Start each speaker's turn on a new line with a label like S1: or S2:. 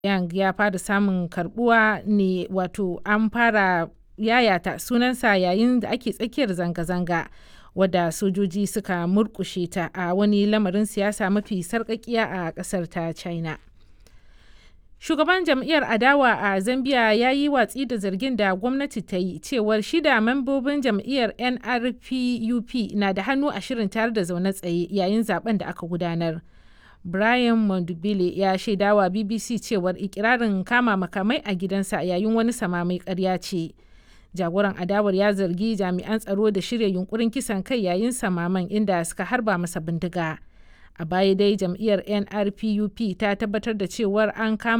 S1: Yang ya fara samun karɓuwa ne wato an fara yayata sunansa yayin da ake tsakiyar zanga-zanga wadda sojoji suka murƙushe ta a wani lamarin siyasa mafi sarƙaƙiya a ƙasar ta China. Shugaban jam'iyyar adawa a Zambia ya yi watsi da zargin da gwamnati ta yi cewar shida mambobin jam'iyyar NRPUP na da hannu a shirin tayar da zaune tsaye yayin zaben da aka gudanar. Brian Mondubile ya shaidawa BBC cewar ikirarin kama makamai a gidansa yayin wani samame ƙarya ce. Jagoran adawar ya zargi jami'an tsaro da shirya yunkurin kisan kai yayin samaman inda suka harba masa bindiga. A baya dai jam'iyyar NRPUP ta tabbatar da cewar an kama